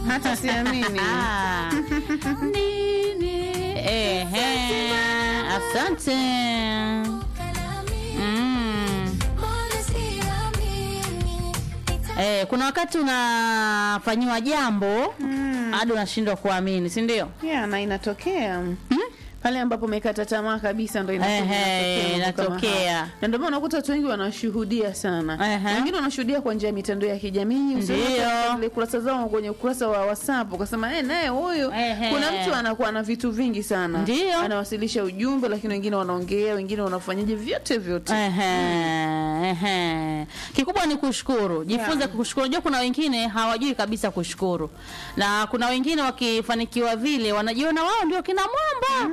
hata siamini Ah. Nini? Ehe. Asante. Mm. Eh, kuna wakati unafanyiwa jambo hadi unashindwa kuamini, si ndio? yeah, na inatokea pale ambapo umekata tamaa kabisa ndo inakuja Ehe, inatokea mambo kama inatokea. haya. na ndio maana unakuta watu wengi wanashuhudia sana Ehe. wengine wanashuhudia kwa njia ya mitandao ya kijamii usione Ndio. katika zile kurasa zao kwenye ukurasa wa whatsapp ukasema eh naye huyu Ehe. kuna mtu anakuwa na vitu vingi sana Ndio. anawasilisha ujumbe lakini wengine wanaongea wengine wanafanyaje vyote vyote Ehe, ehe. Kikubwa ni kushukuru, jifunze Yeah. kushukuru. Unajua kuna wengine hawajui kabisa kushukuru, na kuna wengine wakifanikiwa vile wanajiona wao ndio kina mwamba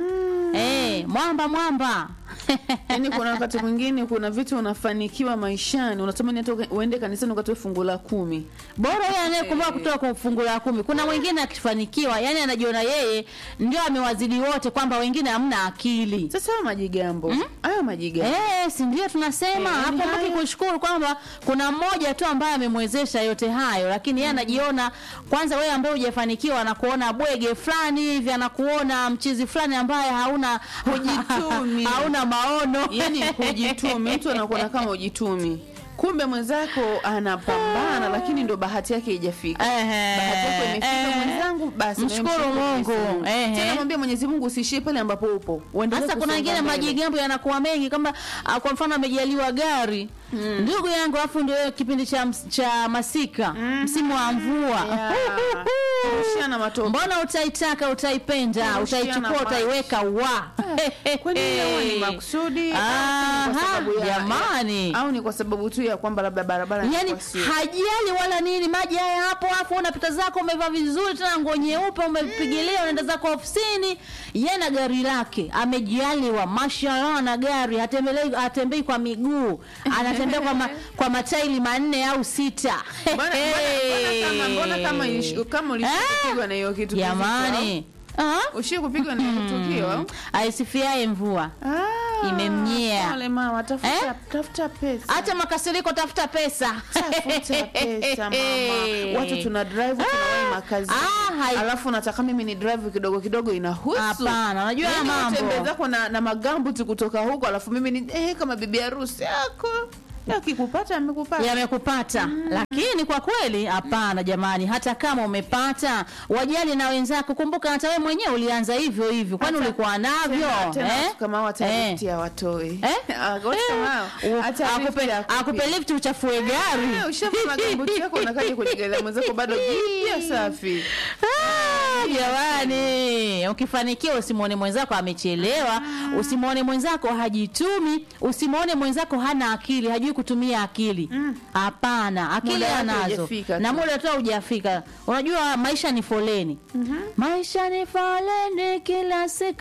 eh, mwamba mwamba yaani kuna wakati mwingine kuna vitu unafanikiwa maishani unatamani hata uende kanisani ukatoe fungu la kumi bora yeye anayekumbuka kutoka kwa fungu la kumi. Kuna mwingine akifanikiwa, yani anajiona yeye ndio amewazidi wote, kwamba wengine hamna akili. sasa hayo majigambo hayo majigambo Eh, si ndio tunasema Eh, hapo yani mtu haya- kushukuru kwamba kuna mmoja tu ambaye amemwezesha yote hayo, lakini yeye anajiona kwanza, wewe ambaye hujafanikiwa, anakuona bwege fulani hivi, anakuona mchizi fulani ambaye hauna Hujitumi. hauna maono yani hujitumi mtu anakuona kama hujitumi kumbe mwenzako anapambana lakini ndo bahati yake haijafika Ehe, bahati yako imefika ehe. mwenzangu basi nawe Mshukuru mshukuru Mungu. Mwenyezi Mungu. Ehe. tena mwambie Mwenyezi Mungu usiishie pale ambapo upo uendelee Sasa kuna kusonga wengine mbele. majigambo yanakuwa mengi, kama ah, kwa mfano amejaliwa gari ndugu yangu, afu ndio kipindi cha, ms- cha masika msimu wa mvua Yeah. Kurushiana matope. mbona utaitaka utaipenda Kurushiana utaichukua maji. utaiweka wa kwani hiyo ni makusudi au ni kwa Aha, sababu ya- jamani. au ni kwa sababu tu ya kwamba labda barabara yani inakuwa sio- hajali wala nini maji haya hapo hapo unapita zako umevaa vizuri tena nguo nyeupe umepigilia unaenda zako ofisini ye na gari lake amejaliwa mashallah na gari hatembelei hatembei kwa miguu anatembea kwa, ma, kwa mataili manne au sita Mbona- mbona- mbona kama- mbona kama ilishu- kama ulishia Eh? kupigwa na hiyo kitu jamani Ah? ushie kupigwa na hiyo tukio au? aisifiaye mvua Ah, Imemnyea. pole mama tafuta Eh? tafuta pesa hata makasiriko tafuta pesa tafuta pesa mama watu tuna drive tunawahi makazi Ah, hai- alafu nataka mimi ni drive kidogo kidogo inahusu Hapana, unajua Yaani mambo. utembee zako na, na magambuti kutoka huko alafu mimi ni eh, kama bibi harusi yako akikupata amekupata yamekupata lakini kwa kweli hapana jamani hata kama umepata wajali na wenzako kumbuka hata wewe mwenyewe ulianza hivyo hivyo kwani Hata- ulikuwa navyo Tena- tena eh? watu kama hao hata Eh. lifti hawatoi Eh? Ah, watu kama hao, U- hata akupe- lifti hakupi. akupe lift uchafue gari Eh, ushavaa magambuti yako unakaja kwenye gari la mwenzako bado jipya safi Ah, jamani ukifanikiwa usimwone mwenzako amechelewa usimwone mwenzako hajitumi usimwone mwenzako hana akili hajui kutumia akili hapana akili Muda wake anazo hujafika na tu. muda tu hujafika unajua maisha ni foleni maisha ni foleni kila siku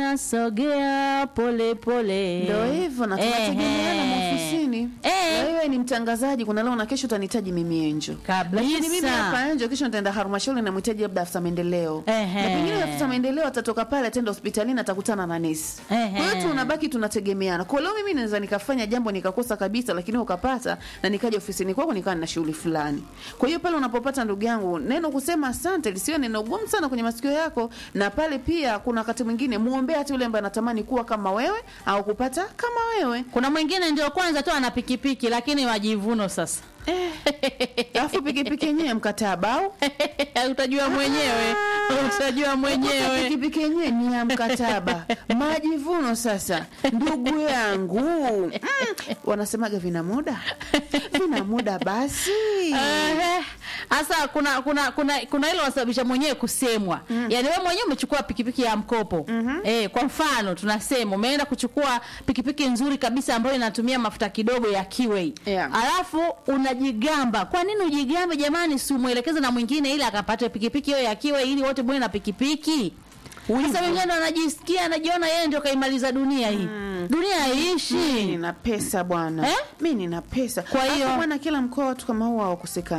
inasogea pole pole ndo hivyo na tunategemeana Ehe. maofisini Eh. Na wewe ni mtangazaji kuna leo na kesho utanihitaji mimi enjo Kabisa. lakini mimi hapa enjo kesho nitaenda halmashauri namhitaji labda afisa maendeleo Ehe. na pengine afisa maendeleo atatoka pale ataenda hospitalini atakutana na nesi Ehe. kwa hiyo tunabaki tunategemeana kwa leo mimi naweza nikafanya jambo nikakosa kabisa lakini ukapata na nikaja ofisini kwako nikawa nina shughuli fulani kwa hiyo pale unapopata ndugu yangu neno kusema asante lisiwe neno gumu sana kwenye masikio yako na pale pia kuna wakati mwingine muombee hata yule ambaye anatamani kuwa kama wewe au kupata kama wewe kuna mwingine ndio kwanza tu ana pikipiki lakini wajivuno sasa alafu pikipiki yenyewe mkataba au utajua mwenyewe utajua mwenyewe pikipiki yenyewe ni ya mkataba majivuno sasa ndugu yangu mm, wanasemaga vina muda vina muda basi Ehe. Sasa kuna kuna kuna kuna hilo wasababisha mwenyewe kusemwa. Yaani wewe mwenyewe umechukua pikipiki ya mkopo. Eh, kwa mfano tunasema umeenda kuchukua pikipiki nzuri kabisa ambayo inatumia mafuta kidogo ya Kiway. Yeah. Alafu unajigamba. Kwa nini ujigambe jamani si umuelekeze na mwingine ili akapate pikipiki hiyo ya Kiway ili wote muwe na pikipiki? Sasa wengine wanajisikia anajiona yeye ndio kaimaliza dunia hii. Dunia mi haiishi. nina pesa bwana Eh? mi nina pesa Kwa hiyo- Alafu bwana kila mkoa watu kama huwa hawakosekani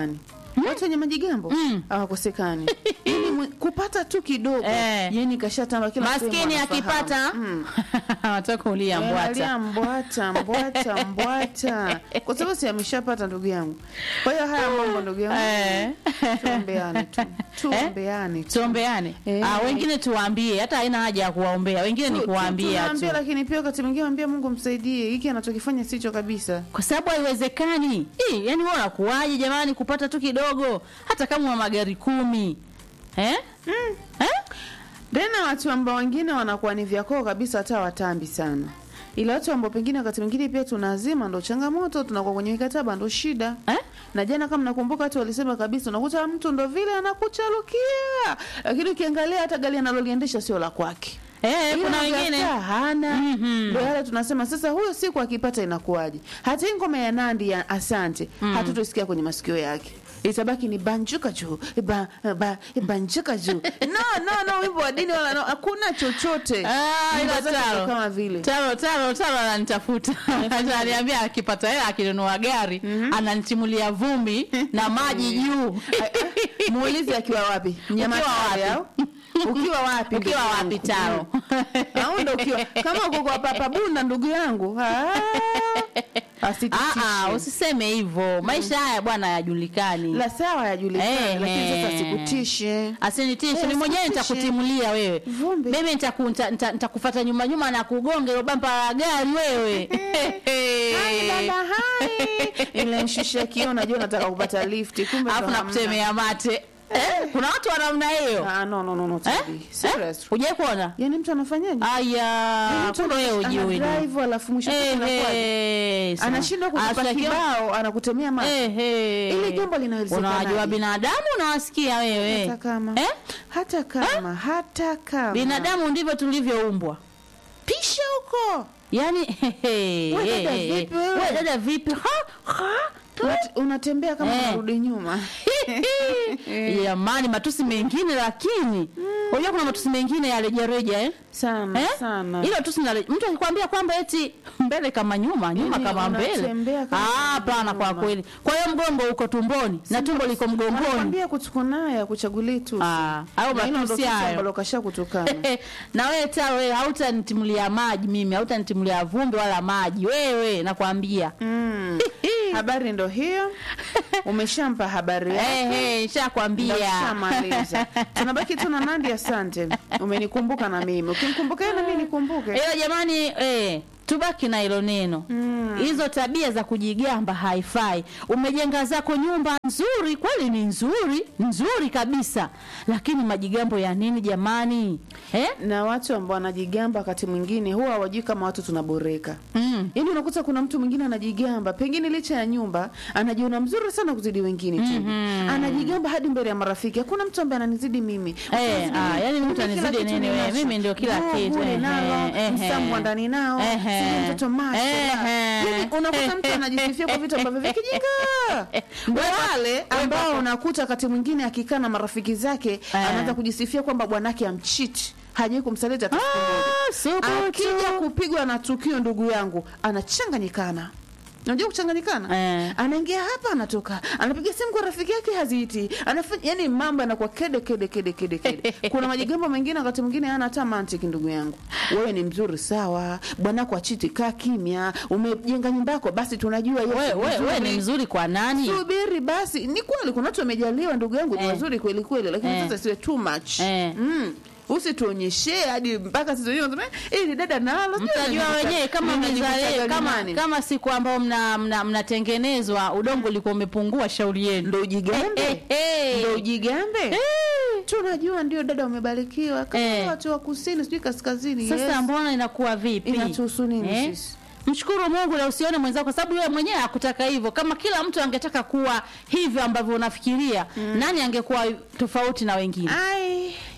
watu wenye majigambo Mm. hawakosekani Yaani mwe- kupata tu kidogo Eh. yani kashatamba kila sehemu maskini anafahamu. akipata Mm. anataka kulia Eh, mbwata alia mbwata mbwata mbwata kwa sababu si ameshapata ndugu yangu kwa hiyo haya mambo ndugu yangu Eh. tuombeane tu tuombeane tu tuombeane Eh. ah, wengine tuwaambie hata haina haja ya kuwaombea wengine ni Tu- tu- kuwaambia tunaambia, tu lakini pia wakati mwingine ambia Mungu msaidie hiki anachokifanya sicho kabisa kwa sababu haiwezekani Ih, yani wewe unakuwaje jamani kupata tu kidogo hata kama una magari kumi eh? Eh? tena watu ambao wengine wanakuwa ni vyakoo kabisa hata watambi sana ila watu ambao pengine wakati mwingine pia tunazima ndo changamoto tunakuwa kwenye mikataba ndo shida Eh? na jana kama nakumbuka watu walisema kabisa unakuta mtu ndo vile anakucharukia lakini ukiangalia hata gari analoliendesha sio la kwake Eh, Ila kuna vyafaa wengine hana Mhm. ndo yale tunasema sasa huyo siku akipata inakuwaje hata hii ngoma ya nandi ya asante hatutosikia kwenye masikio yake itabaki ni banjuka juu ba, ba, banjuka juu no no no wimbo wa dini wala no, hakuna chochote Ah, Nyimbo ila zake ndo taro. kama vile taro taro taro ananitafuta ananiambia akipata hela akinunua gari ananitimulia vumbi na maji juu muulizi akiwa wapi Nyamata wapi? au ukiwa wapi ukiwa ndugu wapi yangu? taro au ndo ukiwa kama uko kwa papa bunda ndugu yangu ah, asitutishe. Ah, ah, usiseme hivyo maisha haya bwana hayajulikani la sawa yajulikana Eh, lakini sasa eh. sikutishe asinitishe Eh, ni mwenyewe asikutishe. nitakutimulia wewe Vumbi. mimi nitaku- nita- nita- nitakufata nyuma nyuma na kugonga ilo bampa la gari wewe Hai, dada, hai. Nilimshusha kio najua nataka kupata lifti kumbe alafu ndo hamna. nakutemea mate Eh, kuna watu wa namna hiyo Ah, no, no, no, no, Eh? Teddy. Serious. hujai kuona Yaani mtu anafanyaje? aya Yaani mtu kumbe wewe ana- ujui ana drive alafu mwisho siku inakuwaje? anashindwa kukupa kibao anakutemea macho Ili jambo linawezekanaje? unawajua binadamu unawasikia wewe hata kama eh? hata kama hata kama binadamu ndivyo tulivyoumbwa pisha huko yaani We dada vipi wewe? we dada vipi ha, ha, Unat- unatembea kama Eh. unarudi nyuma jamani matusi mengine lakini unajua kuna matusi mengine ya rejareja eh? sana Eh? sana Hilo tusi la mtu akikwambia kwamba eti mbele kama nyuma, nyuma Yaani kama mbele. unatembea kama Ah, hapana kwa nyuma. kweli. Kwa hiyo mgongo uko tumboni na tumbo liko mgongoni. Anakwambia kutukunaya kuchagulia tu Ah, hayo Na hilo ndo matusi tusi hayo. ambalo kasha kutukana na wewe ta wewe hautanitimulia maji mimi, hautanitimulia vumbi wala maji. Wewe nakwambia. mm. habari ndo hiyo umeshampa habari yake Eh eh, nishakwambia. Ndoshamaliza. tunabaki tu na Nandi. Asante, umenikumbuka na mimi, ukimkumbuka yeye na mimi nikumbuke. Ila jamani eh tubaki na hilo neno Mm. hizo tabia za kujigamba haifai umejenga zako nyumba nzuri kweli ni nzuri nzuri kabisa lakini majigambo ya nini jamani eh? Na watu ambao wanajigamba wakati mwingine huwa hawajui kama watu tunaboreka. mm. Yaani unakuta kuna mtu mwingine anajigamba, pengine licha ya nyumba anajiona mzuri sana kuzidi wengine tu. Mhm. Anajigamba hadi mbele ya marafiki. Hakuna mtu ambaye ananizidi mimi. Mtu Eh, ananizidi ah, mimi. yaani mtu Mimi kila anizidi kitu nini wewe? ninacho. Mimi ndio kila Nguo, kitu. bure Ehe, nalo, ehe. msambo wa ndani nao, Ehe. sijui mtoto macho. Ehe. Yaani unakuta mtu anajisifia kwa vitu ambavyo vikijinga. Ndio wale ambao unakuta wakati mwingine akikaa na marafiki zake Eh. anaanza kujisifia kwamba bwanake amchiti. Hajai kumsaliti hata siku moja. Ah, subutu. akija kupigwa na tukio ndugu yangu anachanganyikana unajua kuchanganyikana Eh. anaingia hapa anatoka anapiga simu kwa rafiki yake haziiti anafanya yani mambo yanakuwa kede kede kede kede kede kuna majigambo mengine wakati mwingine hana hata mantiki ndugu yangu wewe ni mzuri sawa bwanako achiti kaa kimya umejenga nyumba yako basi tunajua yes, we, we, we mzuri. ni mzuri kwa nani subiri basi ni kweli kuna watu wamejaliwa ndugu yangu ni Eh. wazuri kweli kweli lakini Eh. sasa siwe too much Eh. mm. usituonyeshe hadi mpaka sisi wenyewe tunasema, "Eh, ili dada nalo sijui mtajua nimejikuta- wenyewe kama nimejikuta mmezalia kama, galimani." kama siku ambao mna, mna, mnatengenezwa udongo ulikuwa umepungua shauri yenu ndo ujigambe Eh, eh, eh. ndo ujigambe Eh. tunajua ndio dada umebarikiwa kama Eh. watu wa kusini sijui kaskazini sasa yes. mbona inakuwa vipi Inatuhusu nini Eh? sisi? mshukuru mungu na usione mwenzako kwa sababu yeye mwenyewe hakutaka hivyo kama kila mtu angetaka kuwa hivyo ambavyo unafikiria nani angekuwa tofauti na wengine ai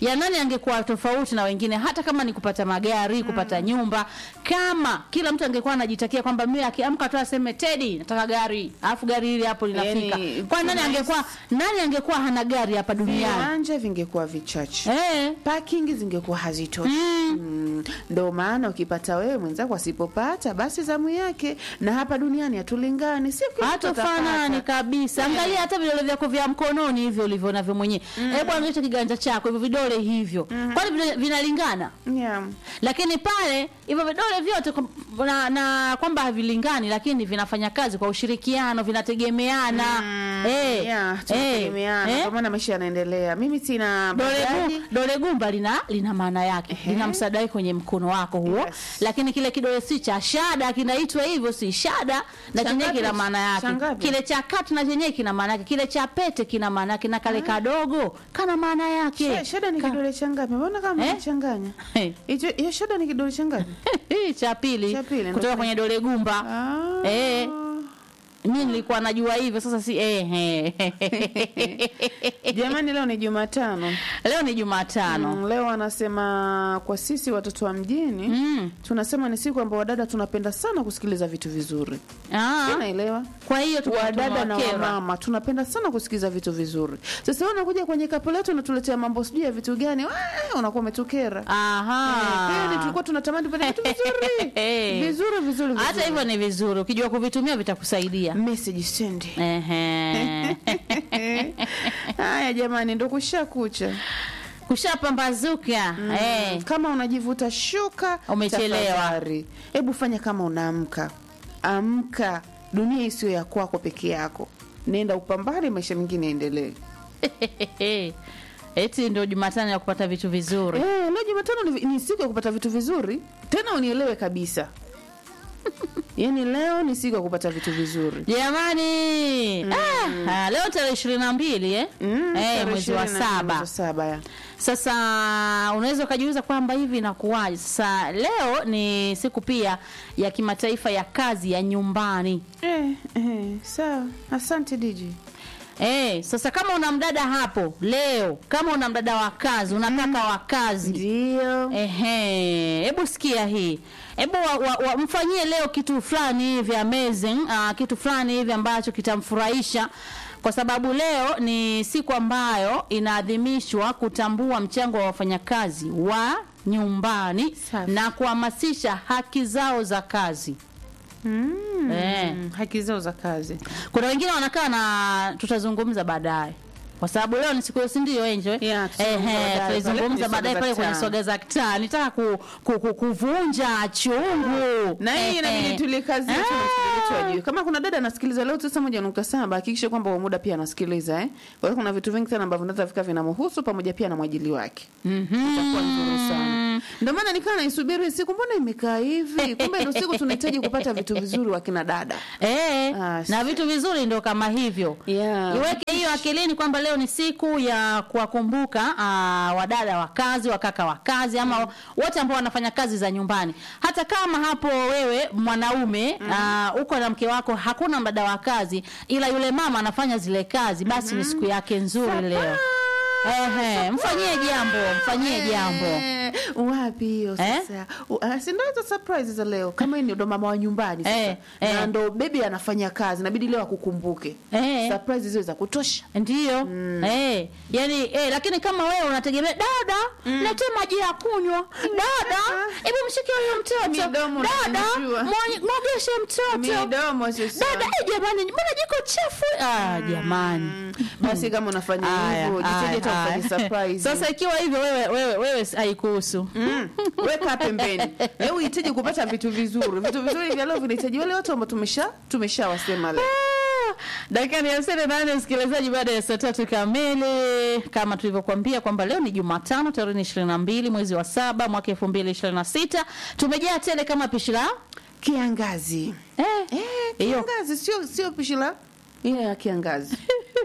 ya nani angekuwa tofauti na wengine hata kama ni kupata magari kupata nyumba kama kila mtu angekuwa anajitakia kwamba mimi akiamka tu aseme Teddy nataka gari alafu gari hili hapo linafika Yani, kwa nani nice. angekuwa nani angekuwa hana gari hapa duniani viwanja vingekuwa vichache eh parking zingekuwa hazitoshi mm. ndo maana ukipata wewe mwenzako asipopata basi zamu yake na hapa duniani hatulingani sio kila mtu hatofanani atapata. kabisa angalia hata vidole vyako vya mkononi hivyo ulivyo navyo mwenyewe hebu angalia kiganja chako hivyo vidole hivyo kwani vina- vinalingana yeah. lakini pale hivyo vidole vyote kwa- na, na kwamba havilingani lakini vinafanya kazi kwa ushirikiano vinategemeana eh, yeah, eh, tunategemeana eh. kwa maana maisha yanaendelea mimi sina Dole, bajaji. gu, dole gumba lina lina maana yake lina msaada wake kwenye mkono wako huo Yes. lakini kile kidole si cha shada kinaitwa hivyo si shada na Cha chenyewe ngapi? kina maana Cha yake ngapi? kile cha kati na chenyewe kina maana yake kile cha pete kina maana yake na kale kadogo kana maana yake Sha- shada ni Ka- kidole cha ngapi mbona kama Eh? unachanganya Eh. hicho hiyo shada ni kidole cha ngapi cha pili Cha pili, ndo kutoka kile- kwenye dole gumba Ah. Eh. mi nilikuwa najua hivyo sasa si eh, eh. jamani leo ni jumatano leo ni jumatano Mm, leo anasema kwa sisi watoto wa mjini Mm. tunasema ni siku ambao wadada tunapenda sana kusikiliza vitu vizuri Ah, unaelewa kwa hiyo tuka- wadada na tunawakera. wamama tunapenda sana kusikiliza vitu vizuri sasa wewe unakuja kwenye kapu letu unatuletea mambo sijui ya vitu gani Wah, unakuwa umetukera Aha. Eh, kweli tulikuwa tunatamani tupate vitu vizuri vizuri vizuri hata vizuri. hivyo ni vizuri ukijua kuvitumia vitakusaidia message send Ehe. haya jamani ndo kusha kucha kushapambazuka eh. kama unajivuta shuka Umechelewa. tafadhali. hebu fanya kama unaamka amka dunia isiyo ya kwako peke yako nenda upambane maisha mengine yaendelee eti ndio jumatano ya kupata vitu vizuri Eh, leo Jumatano ni, ni siku ya kupata vitu vizuri, tena unielewe kabisa. Yaani leo ni siku ya kupata vitu vizuri. jamani ah, ah, leo tarehe ishirini na mbili eh? Mm, eh, tarehe mwezi wa 24 mwezi saba wa saba ya. Sasa unaweza ukajiuliza kwamba hivi inakuwaje? Sasa leo ni siku pia ya kimataifa ya kazi ya nyumbani. Eh, eh, sawa. Asante DJ. Eh, sasa kama una mdada hapo leo, kama una mdada wa kazi, una kaka wa kazi, Ndio. Ehe, hebu sikia hii. Hebu wa, wa, wa, mfanyie leo kitu fulani hivi amazing, uh, kitu fulani hivi ambacho kitamfurahisha kwa sababu leo ni siku ambayo inaadhimishwa kutambua mchango wa wafanyakazi wa nyumbani Safi. na kuhamasisha haki zao za kazi. Mm. Eh. Haki zao za kazi. Kuna wengine wanakaa na tutazungumza baadaye. Kwa sababu leo ni siku hiyo si ndio Angel? Yeah, tutazungumza Ehe, baadaye. Pale tutaizungumza kwenye baadaye Swaga pale za kwenye Taa. swaga za kitaa. Nitaka ku, ku, ku, kuvunja chungu. Na hii Ehe. inabidi tulikazi yetu na msikilizaji wajue. Kama kuna dada anasikiliza leo tisa moja nukta saba hakikisha kwamba wa muda pia anasikiliza eh. Kwa hiyo kuna vitu vingi sana ambavyo vinaweza vika vinamhusu pamoja pia na mwajili wake. Mhm. itakuwa nzuri sana. Ndio maana nikaa naisubiri siku, mbona imekaa hivi? Kumbe ndio siku tunahitaji kupata vitu vizuri wa kina dada. Eh, Ah, na vitu vizuri ndio kama hivyo. Yeah. Iweke hiyo akilini kwamba leo ni siku ya kuwakumbuka ah, wadada wa kazi, wakaka wa kazi ama wote ambao wanafanya kazi za nyumbani. Hata kama hapo wewe mwanaume ah, uko na mke wako hakuna mdada wa kazi ila yule mama anafanya zile kazi, basi ni siku yake nzuri leo. Ehe, mfanyie jambo, mfanyie jambo. Eh, wapi hiyo Eh? sasa? U- ah, Si ndio hizo surprise za leo, kama hii ndo mama wa nyumbani sasa Eh, eh. na ndo bebi anafanya kazi, inabidi leo akukumbuke. Eh. Surprise hizo za kutosha. Ndiyo. Eh, yani eh, lakini kama wewe unategemea dada, lete maji ya kunywa. Dada, hebu mshike huyo mtoto. Midomo Dada, unajua. mwo- mwogeshe mtoto. Midomo sasa. Dada, eh, jamani, mbona jiko chafu? Ah, jamani. Basi kama unafanya Aya, hivyo, jitahidi aya, hata ufanye aya. surprise. Sasa ikiwa hivyo wewe wewe wewe haikuhusu. Mm. Weka pembeni. Leo uhitaji kupata vitu vizuri. Vitu vizuri vya leo vinahitaji wale watu ambao tumesha tumeshawasema leo. Ah, dakika ni hamsini na nane msikilizaji, baada ya saa tatu kamili, kama tulivyokuambia kwamba leo ni Jumatano tarehe ishirini na mbili mwezi wa saba mwaka elfu mbili ishirini na sita tumejaa tele kama pishi la Kiangazi. eh, Eh, hiyo kiangazi sio sio pishi la ile ya kiangazi.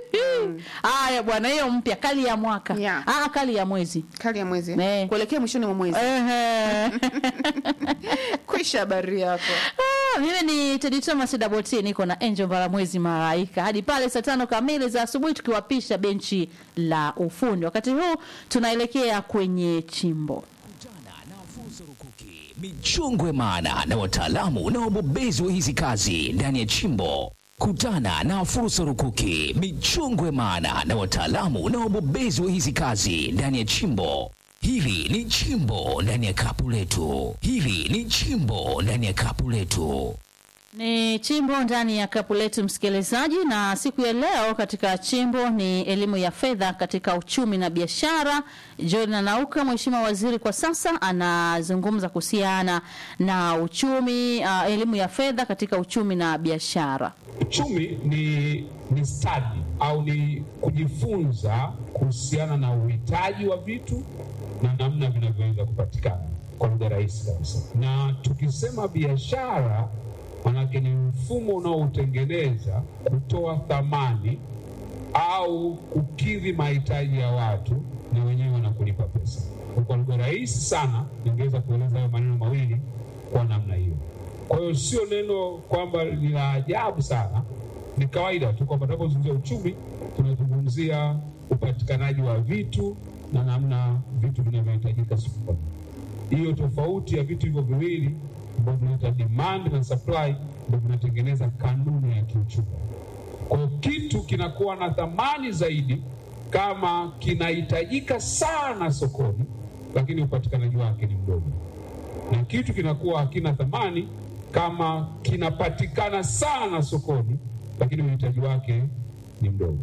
haya bwana, hiyo mpya kali ya mwaka Yeah. ah, kali ya mwezi Kali ya mwezi. Eh. Kuelekea mwishoni mwa mwezi. Ehe. Kwisha habari yako. Ah, mimi ni Teddy Thomas Double T, niko na Angel Baramwezi Malaika hadi pale saa tano kamili za asubuhi, tukiwapisha benchi la ufundi. Wakati huu tunaelekea kwenye chimbo. Kutana na fursa rukuki, michongwe maana na wataalamu na wabobezi wa hizi kazi ndani ya chimbo. Kutana na fursa rukuki, michongwe maana na wataalamu na wabobezi wa hizi kazi ndani ya chimbo. Hili ni chimbo ndani ya kapu letu. Hili ni chimbo ndani ya kapu letu. Ni chimbo ndani ya kapu letu, msikilizaji, na siku ya leo katika chimbo ni elimu ya fedha katika uchumi na biashara. Jordan Nauka, mheshimiwa waziri kwa sasa, anazungumza kuhusiana na uchumi, uh, elimu ya fedha katika uchumi na biashara. Uchumi ni, ni stadi au ni kujifunza kuhusiana na uhitaji wa vitu na namna vinavyoweza kupatikana kwa lugha rahisi kabisa. Na tukisema biashara, manake ni mfumo unaoutengeneza kutoa thamani au kukidhi mahitaji ya watu na wenyewe wanakulipa pesa. Kwa lugha rahisi sana, ningeweza kueleza hayo maneno mawili kwa namna hiyo. Kwa hiyo sio neno kwamba ni la ajabu sana, ni kawaida tu kwamba tunapozungumzia uchumi tunazungumzia upatikanaji wa vitu na namna vitu vinavyohitajika sokoni. Hiyo tofauti ya vitu hivyo viwili ambavyo tunaita demand na supply ndio vinatengeneza kanuni ya kiuchumi. Kwa hiyo kitu kinakuwa na thamani zaidi kama kinahitajika sana sokoni, lakini upatikanaji wake ni mdogo, na kitu kinakuwa hakina thamani kama kinapatikana sana sokoni, lakini uhitaji wake ni mdogo.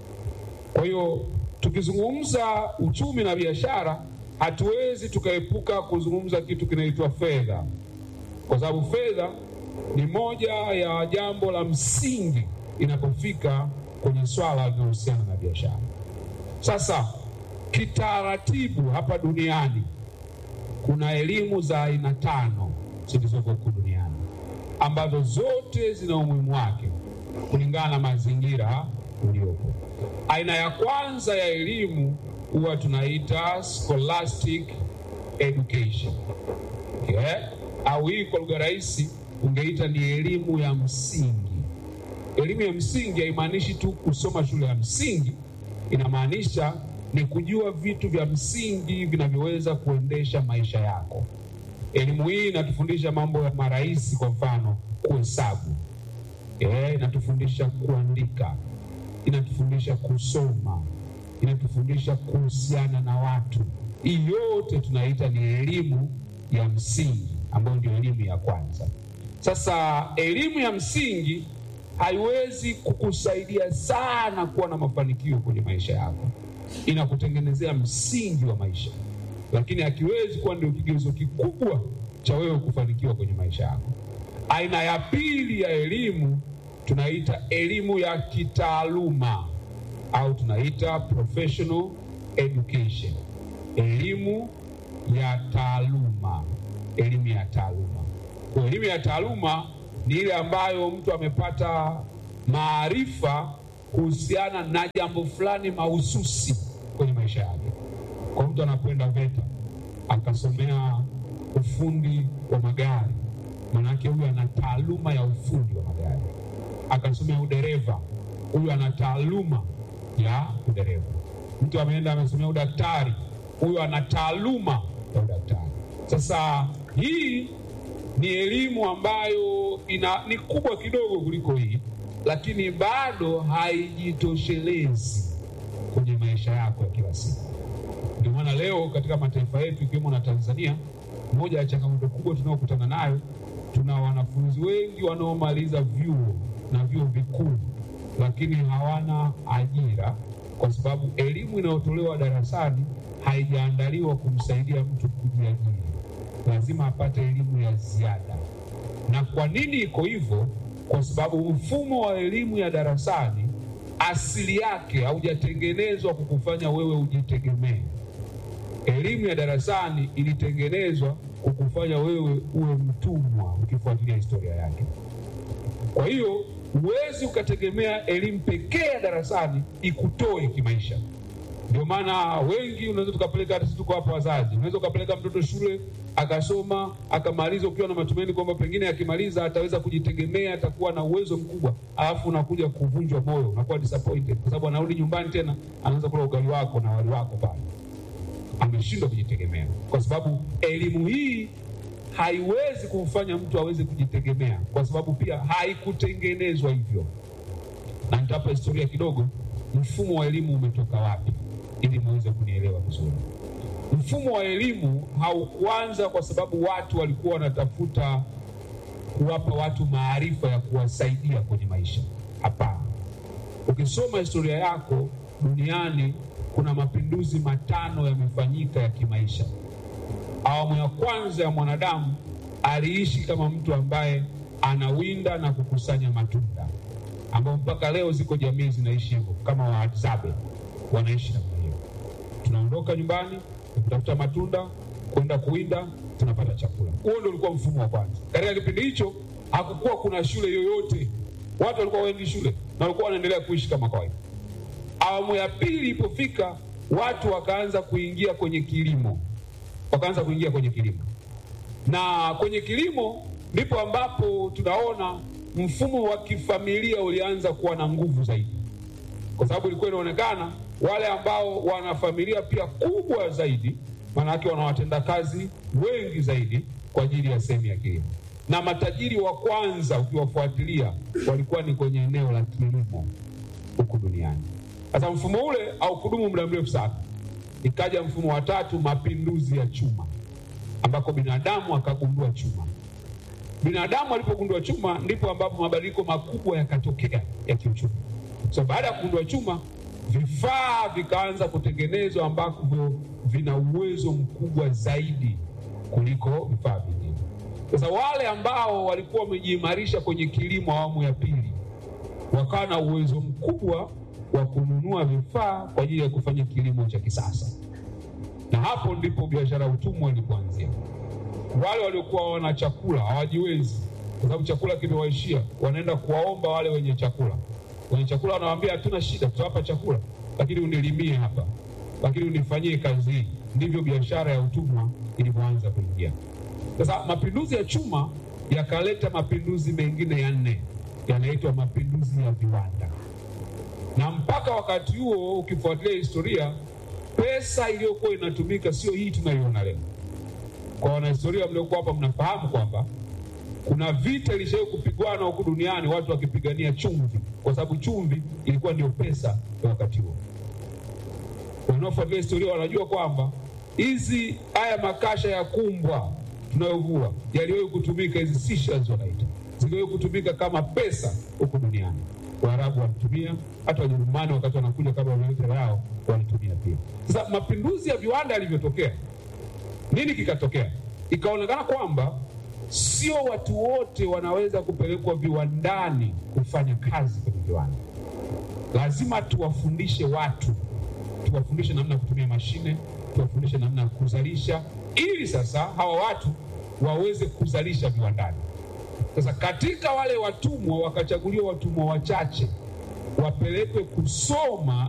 Kwa hiyo tukizungumza uchumi na biashara, hatuwezi tukaepuka kuzungumza kitu kinaitwa fedha, kwa sababu fedha ni moja ya jambo la msingi inapofika kwenye swala linalohusiana na biashara. Sasa kitaratibu, hapa duniani kuna elimu za aina tano zilizoko huku duniani ambazo zote zina umuhimu wake kulingana na mazingira uliopo. Aina ya kwanza ya elimu huwa tunaita scholastic education okay? Au hii kwa lugha rahisi ungeita ni elimu ya msingi. Elimu ya msingi haimaanishi tu kusoma shule ya msingi, inamaanisha ni kujua vitu vya msingi vinavyoweza kuendesha maisha yako. Elimu hii inatufundisha mambo ya marahisi, kwa mfano kuhesabu, eh, inatufundisha kuandika, inatufundisha kusoma, inatufundisha kuhusiana na watu. Hii yote tunaita ni elimu ya msingi, ambayo ndio elimu ya kwanza. Sasa elimu ya msingi haiwezi kukusaidia sana kuwa na mafanikio kwenye maisha yako, inakutengenezea msingi wa maisha, lakini hakiwezi kuwa ndio kigezo kikubwa cha wewe kufanikiwa kwenye maisha yako. Aina ya pili ya elimu tunaita elimu ya kitaaluma au tunaita professional education, elimu ya taaluma, elimu ya taaluma. Kwa elimu ya taaluma ni ile ambayo mtu amepata maarifa kuhusiana na jambo fulani mahususi kwenye maisha yake. Kwa mtu anakwenda VETA akasomea ufundi wa magari, maanake huyu ana taaluma ya ufundi wa magari. Akasomea udereva, huyu ana taaluma ya udereva. Mtu ameenda amesomea udaktari, huyu ana taaluma ya udaktari. Sasa hii ni elimu ambayo ina, ni kubwa kidogo kuliko hii, lakini bado haijitoshelezi kwenye maisha yako ya kila siku. Ndio maana leo katika mataifa yetu ikiwemo na Tanzania, moja ya changamoto kubwa tunayokutana nayo, tuna wanafunzi wengi wanaomaliza vyuo na vyuo vikuu, lakini hawana ajira kwa sababu elimu inayotolewa darasani haijaandaliwa kumsaidia mtu kujiajiri. Lazima apate elimu ya ziada. Na kwa nini iko hivyo? Kwa sababu mfumo wa elimu ya darasani asili yake haujatengenezwa kukufanya wewe ujitegemee. Elimu ya darasani ilitengenezwa kukufanya wewe uwe mtumwa, ukifuatilia historia yake. Kwa hiyo huwezi ukategemea elimu pekee ya darasani ikutoe kimaisha. Ndio maana wengi unaweza tukapeleka, hata sisi tuko hapa wazazi, unaweza ukapeleka mtoto shule akasoma akamaliza, ukiwa na matumaini kwamba pengine akimaliza ataweza kujitegemea, atakuwa na uwezo mkubwa, alafu unakuja kuvunjwa moyo, unakuwa disappointed kwa sababu anarudi nyumbani tena anaanza kula ugali wako na wali wako pale, ameshindwa kujitegemea, kwa sababu elimu hii haiwezi kumfanya mtu aweze kujitegemea, kwa sababu pia haikutengenezwa hivyo. Na nitapa historia kidogo, mfumo wa elimu umetoka wapi, ili muweze kunielewa vizuri. Mfumo wa elimu haukuanza kwa sababu watu walikuwa wanatafuta kuwapa watu maarifa ya kuwasaidia kwenye maisha. Hapana. Ukisoma historia yako duniani, kuna mapinduzi matano yamefanyika ya kimaisha. Awamu ya kwanza ya mwanadamu aliishi kama mtu ambaye anawinda na kukusanya matunda, ambao mpaka leo ziko jamii zinaishi hivyo, kama Wahadzabe wanaishi namna hiyo. Tunaondoka nyumbani kutafuta matunda, kwenda kuwinda, tunapata chakula. Huo ndio ulikuwa mfumo wa kwanza. Katika kipindi hicho hakukuwa kuna shule yoyote, watu walikuwa waendi shule na walikuwa wanaendelea kuishi kama kawaida. Awamu ya pili ilipofika, watu wakaanza kuingia kwenye kilimo, wakaanza kuingia kwenye kilimo, na kwenye kilimo ndipo ambapo tunaona mfumo wa kifamilia ulianza kuwa na nguvu zaidi, kwa sababu ilikuwa inaonekana wale ambao wana familia pia kubwa zaidi, maanake wana watendakazi wengi zaidi kwa ajili ya sehemu ya kilimo, na matajiri wa kwanza ukiwafuatilia walikuwa ni kwenye eneo la kilimo huku duniani. Sasa mfumo ule haukudumu muda mrefu sana, ikaja mfumo wa tatu, mapinduzi ya chuma, ambako binadamu akagundua chuma. Binadamu alipogundua chuma, ndipo ambapo mabadiliko makubwa yakatokea ya kiuchumi. So baada ya kugundua chuma, vifaa vikaanza kutengenezwa ambavyo vina uwezo mkubwa zaidi kuliko vifaa vingine. Sasa wale ambao walikuwa wamejiimarisha kwenye kilimo awamu ya pili wakawa na uwezo mkubwa wa kununua vifaa kwa ajili ya kufanya kilimo cha kisasa, na hapo ndipo biashara ya utumwa ilipoanzia. Wale waliokuwa wana chakula hawajiwezi, kwa sababu chakula kimewaishia, wanaenda kuwaomba wale wenye chakula. Wenye chakula wanawaambia, hatuna shida, tutawapa chakula, lakini unilimie hapa, lakini unifanyie kazi hii. Ndivyo biashara ya utumwa ilivyoanza kuingia. Sasa mapinduzi ya chuma yakaleta mapinduzi mengine ya nne, yanaitwa mapinduzi ya viwanda na mpaka wakati huo ukifuatilia historia, pesa iliyokuwa inatumika sio hii tunayoiona leo. Kwa wanahistoria mliokuwa hapa, mnafahamu kwamba kuna vita ilishawahi kupigwana huku duniani, watu wakipigania chumvi, kwa sababu chumvi ilikuwa ndio pesa ya wakati huo. Wanaofuatilia historia wanajua kwamba hizi haya makasha ya kumbwa tunayovua yaliwahi kutumika, hizi seashells wanaita, ziliwahi kutumika kama pesa huku duniani. Waarabu walitumia, hata Wajerumani wakati wanakuja kama wanaita yao walitumia pia. Sasa mapinduzi ya viwanda yalivyotokea, nini kikatokea? Ikaonekana kwamba sio watu wote wanaweza kupelekwa viwandani kufanya kazi kwenye viwanda. Lazima tuwafundishe watu, tuwafundishe namna ya kutumia mashine, tuwafundishe namna ya kuzalisha, ili sasa hawa watu waweze kuzalisha viwandani. Sasa katika wale watumwa wakachaguliwa watumwa wachache wapelekwe kusoma